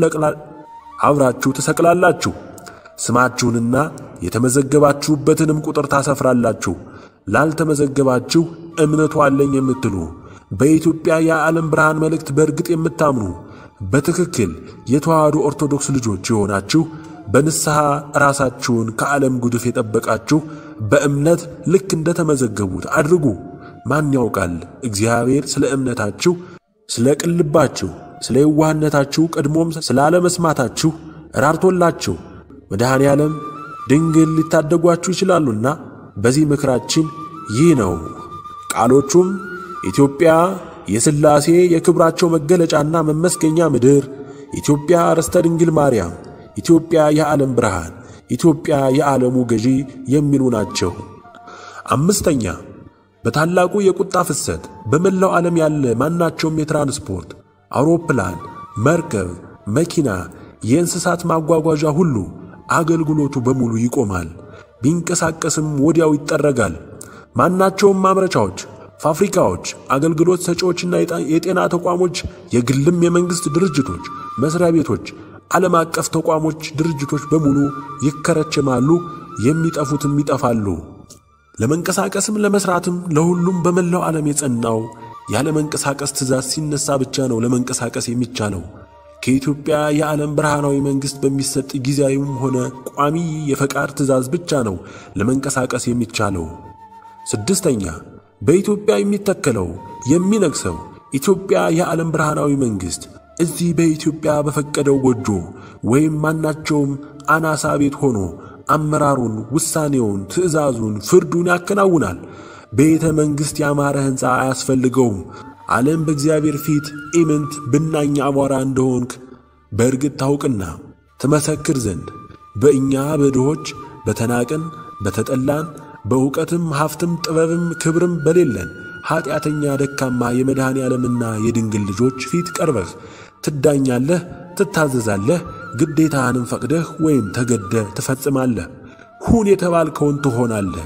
Speaker 1: አብራችሁ ትሰቅላላችሁ። ስማችሁንና የተመዘገባችሁበትንም ቁጥር ታሰፍራላችሁ። ላልተመዘገባችሁ እምነቱ አለኝ የምትሉ በኢትዮጵያ የዓለም ብርሃን መልእክት በእርግጥ የምታምኑ በትክክል የተዋህዶ ኦርቶዶክስ ልጆች የሆናችሁ በንስሐ ራሳችሁን ከዓለም ጉድፍ የጠበቃችሁ በእምነት ልክ እንደተመዘገቡት አድርጉ። ማን ያውቃል እግዚአብሔር ስለ እምነታችሁ፣ ስለ ቅልባችሁ፣ ስለ የዋህነታችሁ ቀድሞም ስላለመስማታችሁ ራርቶላችሁ መድኃኔ ዓለም ድንግል ሊታደጓችሁ ይችላሉና በዚህ ምክራችን ይህ ነው። ቃሎቹም ኢትዮጵያ የሥላሴ የክብራቸው መገለጫና መመስገኛ ምድር፣ ኢትዮጵያ ርስተ ድንግል ማርያም፣ ኢትዮጵያ የዓለም ብርሃን፣ ኢትዮጵያ የዓለሙ ገዢ የሚሉ ናቸው። አምስተኛ በታላቁ የቁጣ ፍሰት በመላው ዓለም ያለ ማናቸውም የትራንስፖርት አውሮፕላን፣ መርከብ፣ መኪና፣ የእንስሳት ማጓጓዣ ሁሉ አገልግሎቱ በሙሉ ይቆማል። ቢንቀሳቀስም ወዲያው ይጠረጋል። ማናቸውም ማምረቻዎች፣ ፋብሪካዎች፣ አገልግሎት ሰጪዎችና የጤና ተቋሞች፣ የግልም የመንግሥት ድርጅቶች፣ መሥሪያ ቤቶች፣ ዓለም አቀፍ ተቋሞች፣ ድርጅቶች በሙሉ ይከረችማሉ፣ የሚጠፉትም ይጠፋሉ። ለመንቀሳቀስም ለመሥራትም ለሁሉም በመላው ዓለም የጸናው ያለ መንቀሳቀስ ትእዛዝ ሲነሳ ብቻ ነው ለመንቀሳቀስ የሚቻለው። ከኢትዮጵያ የዓለም ብርሃናዊ መንግሥት በሚሰጥ ጊዜያዊም ሆነ ቋሚ የፈቃድ ትእዛዝ ብቻ ነው ለመንቀሳቀስ የሚቻለው። ስድስተኛ በኢትዮጵያ የሚተከለው የሚነግሰው ኢትዮጵያ የዓለም ብርሃናዊ መንግሥት እዚህ በኢትዮጵያ በፈቀደው ጎጆ ወይም ማናቸውም አናሳ ቤት ሆኖ አመራሩን፣ ውሳኔውን፣ ትእዛዙን፣ ፍርዱን ያከናውናል። ቤተ መንግሥት ያማረ ሕንፃ አያስፈልገውም። ዓለም በእግዚአብሔር ፊት ኢምንት ብናኝ አቧራ እንደሆንክ በእርግጥ ታውቅና ትመሰክር ዘንድ በእኛ በድሆች በተናቅን በተጠላን በእውቀትም ሀብትም ጥበብም ክብርም በሌለን ኀጢአተኛ ደካማ የመድኃኔ ዓለምና የድንግል ልጆች ፊት ቀርበህ ትዳኛለህ፣ ትታዘዛለህ፣ ግዴታህንም ፈቅደህ ወይም ተገደህ ትፈጽማለህ። ሁን የተባልከውን ትሆናለህ።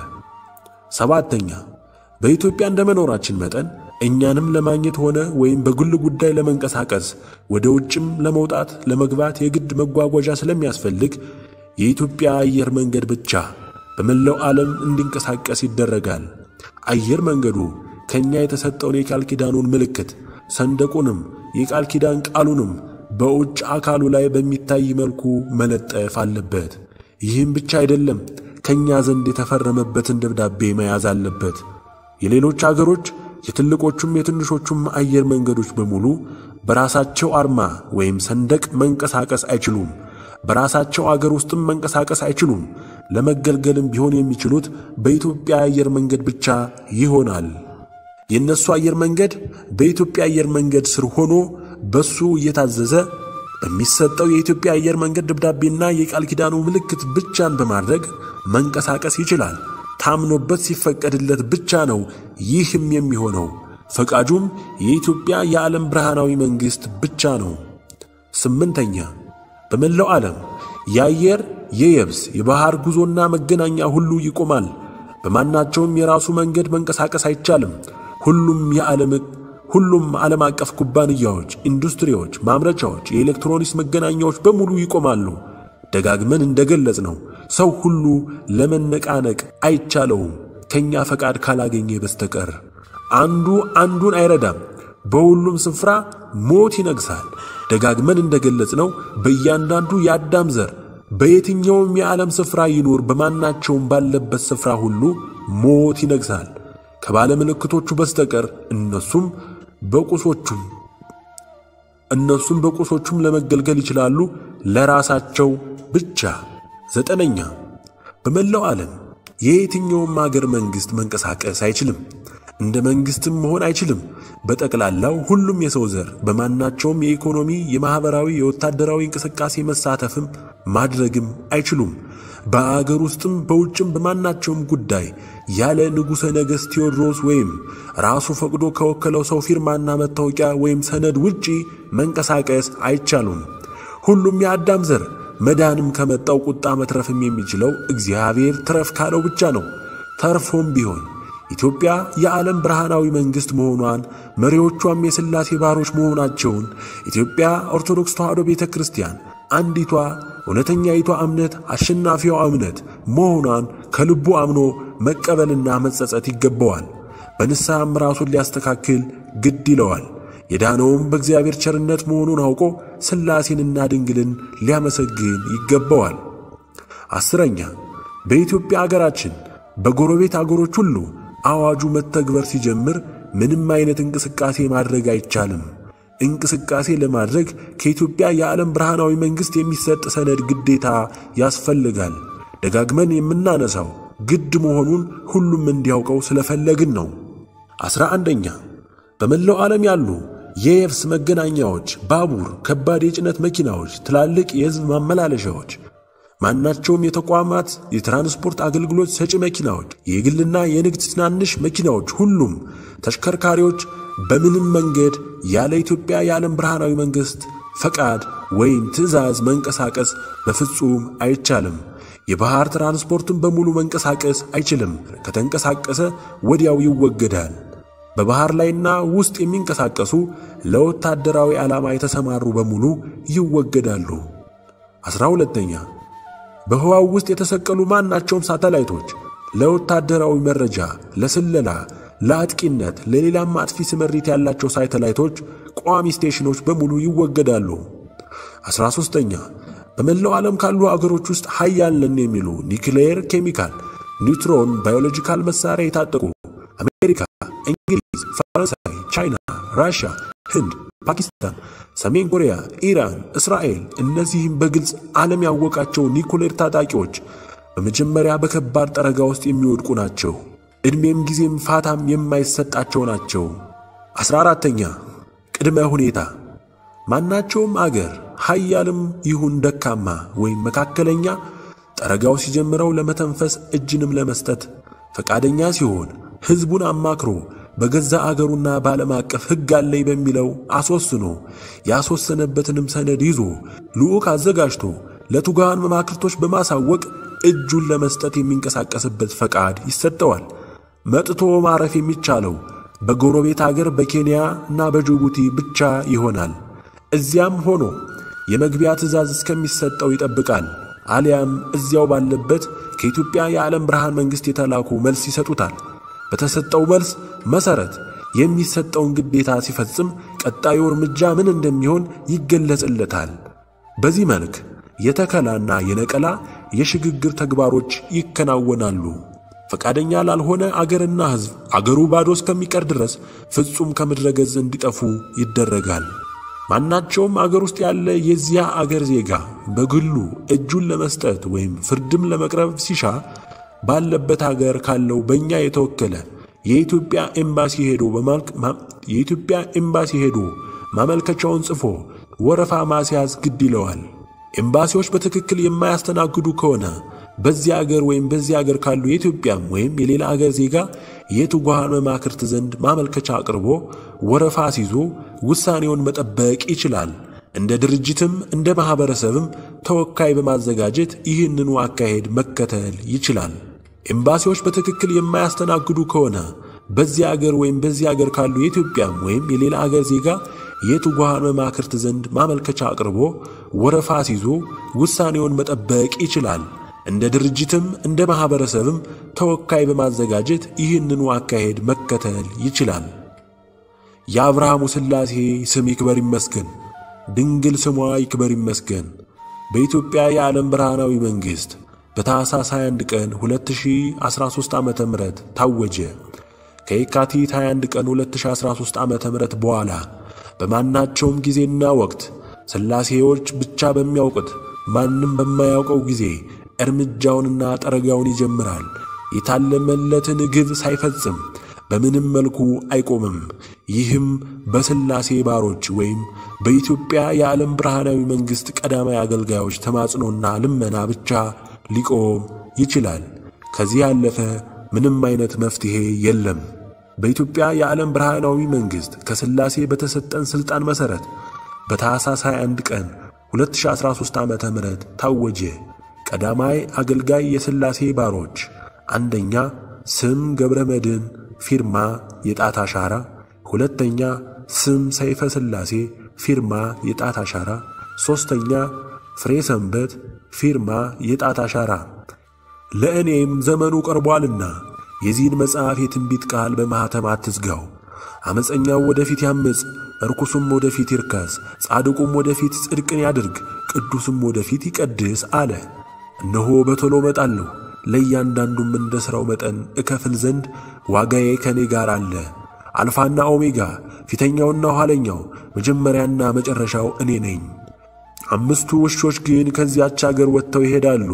Speaker 1: ሰባተኛ በኢትዮጵያ እንደ መኖራችን መጠን እኛንም ለማግኘት ሆነ ወይም በግል ጉዳይ ለመንቀሳቀስ ወደ ውጭም ለመውጣት ለመግባት የግድ መጓጓዣ ስለሚያስፈልግ የኢትዮጵያ አየር መንገድ ብቻ በመላው ዓለም እንዲንቀሳቀስ ይደረጋል። አየር መንገዱ ከእኛ የተሰጠውን የቃል ኪዳኑን ምልክት ሰንደቁንም የቃል ኪዳን ቃሉንም በውጭ አካሉ ላይ በሚታይ መልኩ መለጠፍ አለበት። ይህም ብቻ አይደለም፣ ከእኛ ዘንድ የተፈረመበትን ደብዳቤ መያዝ አለበት። የሌሎች አገሮች የትልቆቹም የትንሾቹም አየር መንገዶች በሙሉ በራሳቸው አርማ ወይም ሰንደቅ መንቀሳቀስ አይችሉም። በራሳቸው አገር ውስጥም መንቀሳቀስ አይችሉም። ለመገልገልም ቢሆን የሚችሉት በኢትዮጵያ አየር መንገድ ብቻ ይሆናል። የእነሱ አየር መንገድ በኢትዮጵያ አየር መንገድ ስር ሆኖ በሱ እየታዘዘ በሚሰጠው የኢትዮጵያ አየር መንገድ ደብዳቤና የቃል ኪዳኑ ምልክት ብቻን በማድረግ መንቀሳቀስ ይችላል። ታምኖበት ሲፈቀድለት ብቻ ነው ይህም የሚሆነው። ፈቃጁም የኢትዮጵያ የዓለም ብርሃናዊ መንግሥት ብቻ ነው። ስምንተኛ በመላው ዓለም የአየር የየብስ የባሕር ጉዞና መገናኛ ሁሉ ይቆማል። በማናቸውም የራሱ መንገድ መንቀሳቀስ አይቻልም። ሁሉም የዓለም ሁሉም ዓለም አቀፍ ኩባንያዎች፣ ኢንዱስትሪዎች፣ ማምረቻዎች፣ የኤሌክትሮኒክስ መገናኛዎች በሙሉ ይቆማሉ። ደጋግመን እንደገለጽ ነው ሰው ሁሉ ለመነቃነቅ አይቻለውም ከእኛ ፈቃድ ካላገኘ በስተቀር። አንዱ አንዱን አይረዳም። በሁሉም ስፍራ ሞት ይነግሣል። ደጋግመን እንደገለጽ ነው በእያንዳንዱ የአዳም ዘር በየትኛውም የዓለም ስፍራ ይኑር በማናቸውም ባለበት ስፍራ ሁሉ ሞት ይነግሣል ከባለ ምልክቶቹ በስተቀር እነሱም በቁሶቹም እነሱም በቁሶቹም ለመገልገል ይችላሉ ለራሳቸው ብቻ። ዘጠነኛ በመላው ዓለም የየትኛውም አገር መንግሥት መንቀሳቀስ አይችልም፣ እንደ መንግሥትም መሆን አይችልም። በጠቅላላው ሁሉም የሰው ዘር በማናቸውም የኢኮኖሚ፣ የማኅበራዊ፣ የወታደራዊ እንቅስቃሴ መሳተፍም ማድረግም አይችሉም። በአገር ውስጥም በውጭም በማናቸውም ጉዳይ ያለ ንጉሠ ነገሥት ቴዎድሮስ ወይም ራሱ ፈቅዶ ከወከለው ሰው ፊርማና መታወቂያ ወይም ሰነድ ውጪ መንቀሳቀስ አይቻሉም። ሁሉም የአዳም ዘር መዳንም ከመጣው ቁጣ መትረፍም የሚችለው እግዚአብሔር ትረፍ ካለው ብቻ ነው። ተርፎም ቢሆን ኢትዮጵያ የዓለም ብርሃናዊ መንግሥት መሆኗን መሪዎቿም የሥላሴ ባሮች መሆናቸውን ኢትዮጵያ ኦርቶዶክስ ተዋሕዶ ቤተ ክርስቲያን አንዲቷ እውነተኛይቷ እምነት አሸናፊዋ እምነት መሆኗን ከልቡ አምኖ መቀበልና መጸጸት ይገባዋል። በንስሐም ራሱን ሊያስተካክል ግድ ይለዋል። የዳነውም በእግዚአብሔር ቸርነት መሆኑን አውቆ ሥላሴንና ድንግልን ሊያመሰግን ይገባዋል። አስረኛ በኢትዮጵያ አገራችን በጎረቤት አገሮች ሁሉ አዋጁ መተግበር ሲጀምር ምንም አይነት እንቅስቃሴ ማድረግ አይቻልም። እንቅስቃሴ ለማድረግ ከኢትዮጵያ የዓለም ብርሃናዊ መንግሥት የሚሰጥ ሰነድ ግዴታ ያስፈልጋል። ደጋግመን የምናነሳው ግድ መሆኑን ሁሉም እንዲያውቀው ስለፈለግን ነው። ዐሥራ አንደኛ በመላው ዓለም ያሉ የየብስ መገናኛዎች፣ ባቡር፣ ከባድ የጭነት መኪናዎች፣ ትላልቅ የሕዝብ ማመላለሻዎች፣ ማናቸውም የተቋማት የትራንስፖርት አገልግሎት ሰጪ መኪናዎች፣ የግልና የንግድ ትናንሽ መኪናዎች፣ ሁሉም ተሽከርካሪዎች በምንም መንገድ ያለ ኢትዮጵያ የዓለም ብርሃናዊ መንግሥት ፈቃድ ወይም ትዕዛዝ መንቀሳቀስ በፍጹም አይቻልም። የባሕር ትራንስፖርትን በሙሉ መንቀሳቀስ አይችልም። ከተንቀሳቀሰ ወዲያው ይወገዳል። በባሕር ላይና ውስጥ የሚንቀሳቀሱ ለወታደራዊ ዓላማ የተሰማሩ በሙሉ ይወገዳሉ። ዐሥራ ሁለተኛ በህዋው ውስጥ የተሰቀሉ ማናቸውም ሳተላይቶች ለወታደራዊ መረጃ፣ ለስለላ፣ ለአጥቂነት፣ ለሌላም አጥፊ ስምሪት ያላቸው ሳተላይቶች ቋሚ ስቴሽኖች በሙሉ ይወገዳሉ። ዐሥራ ሦስተኛ በመላው ዓለም ካሉ አገሮች ውስጥ ሀያል ነን የሚሉ ኒክሌር፣ ኬሚካል፣ ኒውትሮን፣ ባዮሎጂካል መሣሪያ የታጠቁ አሜሪካ፣ እንግሊዝ፣ ፈረንሳይ፣ ቻይና፣ ራሽያ፣ ህንድ፣ ፓኪስታን፣ ሰሜን ኮሪያ፣ ኢራን፣ እስራኤል እነዚህም በግልጽ ዓለም ያወቃቸው ኒኩሌር ታጣቂዎች በመጀመሪያ በከባድ ጠረጋ ውስጥ የሚወድቁ ናቸው። ዕድሜም ጊዜም ፋታም የማይሰጣቸው ናቸው። ዐሥራ አራተኛ ቅድመ ሁኔታ ማናቸውም አገር ሀያልም ይሁን ደካማ ወይም መካከለኛ ጠረጋው ሲጀምረው ለመተንፈስ እጅንም ለመስጠት ፈቃደኛ ሲሆን ሕዝቡን አማክሮ በገዛ አገሩና በዓለም አቀፍ ሕግ አለኝ በሚለው አስወስኖ ያስወሰነበትንም ሰነድ ይዞ ልዑክ አዘጋጅቶ ለቱጋን መማክርቶች በማሳወቅ እጁን ለመስጠት የሚንቀሳቀስበት ፈቃድ ይሰጠዋል። መጥቶ ማረፍ የሚቻለው በጎረቤት አገር በኬንያ እና በጅቡቲ ብቻ ይሆናል። እዚያም ሆኖ የመግቢያ ትዕዛዝ እስከሚሰጠው ይጠብቃል። አሊያም እዚያው ባለበት ከኢትዮጵያ የዓለም ብርሃን መንግሥት የተላኩ መልስ ይሰጡታል። በተሰጠው መልስ መሠረት የሚሰጠውን ግዴታ ሲፈጽም ቀጣዩ እርምጃ ምን እንደሚሆን ይገለጽለታል። በዚህ መልክ የተከላና የነቀላ የሽግግር ተግባሮች ይከናወናሉ። ፈቃደኛ ላልሆነ አገርና ሕዝብ አገሩ ባዶ እስከሚቀር ድረስ ፍጹም ከምድረ ገጽ እንዲጠፉ ይደረጋል። ማናቸውም አገር ውስጥ ያለ የዚያ አገር ዜጋ በግሉ እጁን ለመስጠት ወይም ፍርድም ለመቅረብ ሲሻ ባለበት አገር ካለው በእኛ የተወከለ የኢትዮጵያ ኤምባሲ ሄዶ የኢትዮጵያ ኤምባሲ ሄዶ ማመልከቻውን ጽፎ ወረፋ ማስያዝ ግድ ይለዋል። ኤምባሲዎች በትክክል የማያስተናግዱ ከሆነ በዚያ አገር ወይም በዚያ አገር ካሉ የኢትዮጵያም ወይም የሌላ አገር ዜጋ የትጉሃን መማክርት ዘንድ ማመልከቻ አቅርቦ ወረፋ ሲዞ ውሳኔውን መጠበቅ ይችላል። እንደ ድርጅትም እንደ ማኅበረሰብም ተወካይ በማዘጋጀት ይህንኑ አካሄድ መከተል ይችላል። ኤምባሲዎች በትክክል የማያስተናግዱ ከሆነ በዚያ አገር ወይም በዚያ አገር ካሉ የኢትዮጵያም ወይም የሌላ አገር ዜጋ የትጉሃን መማክርት ዘንድ ማመልከቻ አቅርቦ ወረፋ ሲዞ ውሳኔውን መጠበቅ ይችላል። እንደ ድርጅትም እንደ ማኅበረሰብም ተወካይ በማዘጋጀት ይህንኑ አካሄድ መከተል ይችላል። የአብርሃሙ ሥላሴ ስም ይክበር ይመስገን፣ ድንግል ስሟ ይክበር ይመስገን። በኢትዮጵያ የዓለም ብርሃናዊ መንግሥት በታኅሳስ 21 ቀን 2013 ዓ ም ታወጀ። ከየካቲት 21 ቀን 2013 ዓ ም በኋላ በማናቸውም ጊዜና ወቅት ሥላሴዎች ብቻ በሚያውቁት ማንም በማያውቀው ጊዜ እርምጃውንና ጠረጋውን ይጀምራል። የታለመለትን ግብ ሳይፈጽም በምንም መልኩ አይቆምም። ይህም በሥላሴ ባሮች ወይም በኢትዮጵያ የዓለም ብርሃናዊ መንግሥት ቀዳማዊ አገልጋዮች ተማጽኖና ልመና ብቻ ሊቆም ይችላል። ከዚህ ያለፈ ምንም አይነት መፍትሔ የለም። በኢትዮጵያ የዓለም ብርሃናዊ መንግሥት ከሥላሴ በተሰጠን ሥልጣን መሠረት በታኅሳስ 21 ቀን 2013 ዓ ም ታወጀ። ቀዳማይ አገልጋይ የሥላሴ ባሮች፣ አንደኛ ስም ገብረ መድኅን ፊርማ የጣት አሻራ፣ ሁለተኛ ስም ሰይፈ ሥላሴ ፊርማ የጣት አሻራ፣ ሦስተኛ ፍሬ ሰንበት ፊርማ የጣት አሻራ። ለእኔም ዘመኑ ቀርቧልና የዚህን መጽሐፍ የትንቢት ቃል በማኅተም አትዝጋው። ዓመፀኛው ወደፊት ያምፅ፣ ርኩሱም ወደፊት ይርከስ፣ ጻድቁም ወደፊት ጽድቅን ያድርግ፣ ቅዱስም ወደፊት ይቀድስ አለ። እነሆ በቶሎ እመጣለሁ፣ ለእያንዳንዱም እንደ ሥራው መጠን እከፍል ዘንድ ዋጋዬ ከእኔ ጋር አለ። አልፋና ኦሜጋ ፊተኛውና ኋለኛው መጀመሪያና መጨረሻው እኔ ነኝ። አምስቱ ውሾች ግን ከዚያች አገር ወጥተው ይሄዳሉ።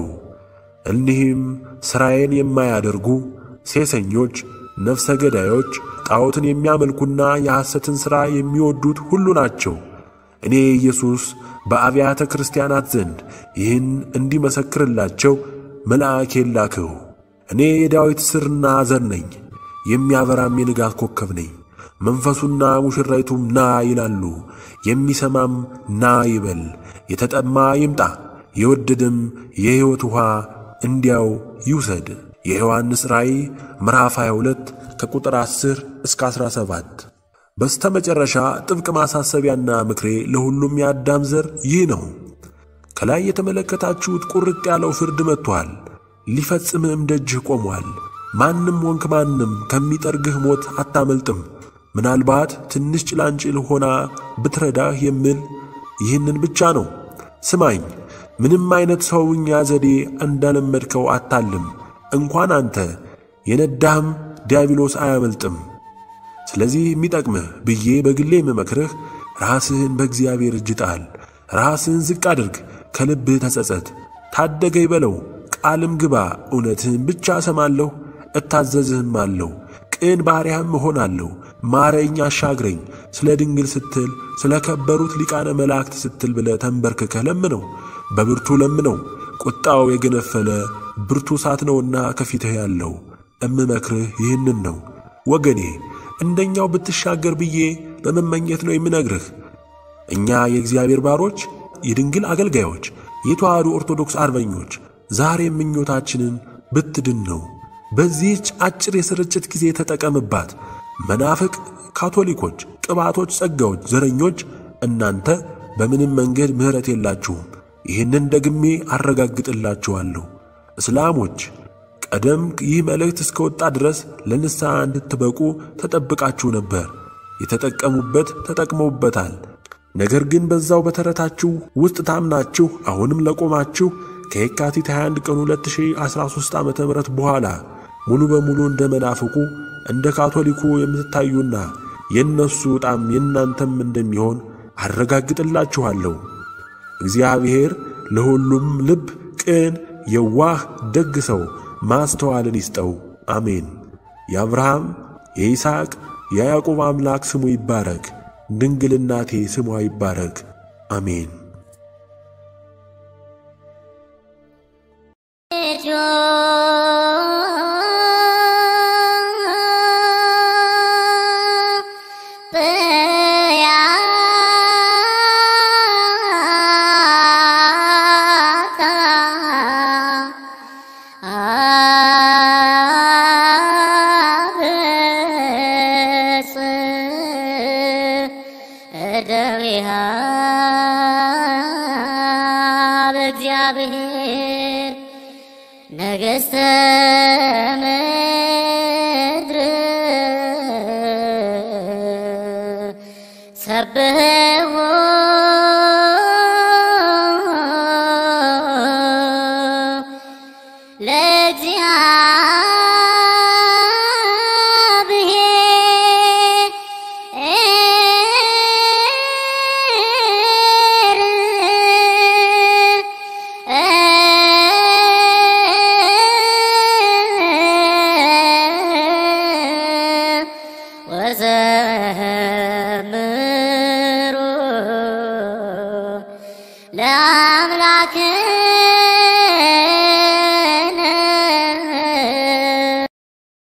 Speaker 1: እኒህም ሥራዬን የማያደርጉ ሴሰኞች፣ ነፍሰ ገዳዮች፣ ጣዖትን የሚያመልኩና የሐሰትን ሥራ የሚወዱት ሁሉ ናቸው። እኔ ኢየሱስ በአብያተ ክርስቲያናት ዘንድ ይህን እንዲመሰክርላቸው መልአኬን ላክሁ። እኔ የዳዊት ሥርና ዘር ነኝ፣ የሚያበራም የንጋት ኮከብ ነኝ። መንፈሱና ሙሽራይቱም ና ይላሉ። የሚሰማም ና ይበል። የተጠማ ይምጣ፣ የወደደም የሕይወት ውኃ እንዲያው ይውሰድ። የዮሐንስ ራእይ ምዕራፍ 22 ከቁጥር 10 እስከ 17። በስተ መጨረሻ ጥብቅ ማሳሰቢያና ምክሬ ለሁሉም የአዳም ዘር ይህ ነው። ከላይ የተመለከታችሁት ቁርጥ ያለው ፍርድ መጥቶአል፣ ሊፈጽምህም ደጅህ ቆሟል። ማንም ወንክ ማንም ከሚጠርግህ ሞት አታመልጥም። ምናልባት ትንሽ ጭላንጭል ሆና ብትረዳህ የምል ይህንን ብቻ ነው። ስማኝ፣ ምንም አይነት ሰውኛ ዘዴ እንዳለመድከው አታልም። እንኳን አንተ የነዳህም ዲያብሎስ አያመልጥም። ስለዚህ የሚጠቅምህ ብዬ በግሌ የምመክርህ ራስህን በእግዚአብሔር እጅ ጣል። ራስህን ዝቅ አድርግ፣ ከልብህ ተጸጸት፣ ታደገኝ በለው፣ ቃልም ግባ። እውነትህን ብቻ እሰማለሁ እታዘዝህም አለሁ። ቅን ባሪያህም እሆናለሁ። ማረኝ፣ አሻግረኝ። ስለ ድንግል ስትል ስለ ከበሩት ሊቃነ መላእክት ስትል ብለህ ተንበርክከህ ለምነው፣ በብርቱ ለምነው። ቁጣው የገነፈለ ብርቱ እሳት ነውና ከፊትህ ያለው። እምመክርህ ይህንን ነው ወገኔ፣ እንደኛው ብትሻገር ብዬ በመመኘት ነው የምነግርህ። እኛ የእግዚአብሔር ባሮች፣ የድንግል አገልጋዮች፣ የተዋሕዶ ኦርቶዶክስ አርበኞች ዛሬ ምኞታችንን ብትድን ነው። በዚህች አጭር የስርጭት ጊዜ ተጠቀምባት። መናፍቅ ካቶሊኮች፣ ቅባቶች፣ ጸጋዎች፣ ዘረኞች እናንተ በምንም መንገድ ምሕረት የላችሁም። ይህንን ደግሜ አረጋግጥላችኋለሁ። እስላሞች ቀደም ይህ መልእክት እስከወጣ ድረስ ለንስሐ እንድትበቁ ተጠብቃችሁ ነበር። የተጠቀሙበት ተጠቅመውበታል። ነገር ግን በዛው በተረታችሁ ውስጥ ታምናችሁ አሁንም ለቆማችሁ ከየካቲት 21 ቀን 2013 ዓ ም በኋላ ሙሉ በሙሉ እንደ መናፍቁ እንደ ካቶሊኩ የምትታዩና የእነሱ ዕጣም የእናንተም እንደሚሆን አረጋግጥላችኋለሁ። እግዚአብሔር ለሁሉም ልብ ቅን፣ የዋህ፣ ደግ ሰው ማስተዋልን ይስጠው። አሜን። የአብርሃም የይስሐቅ የያዕቆብ አምላክ ስሙ ይባረክ። ድንግል እናቴ ስሟ ይባረክ። አሜን።
Speaker 2: በእግዚአብሔር ነገሥተ ምድር ሰብሕዎ ወዘምሩ ለአምላክ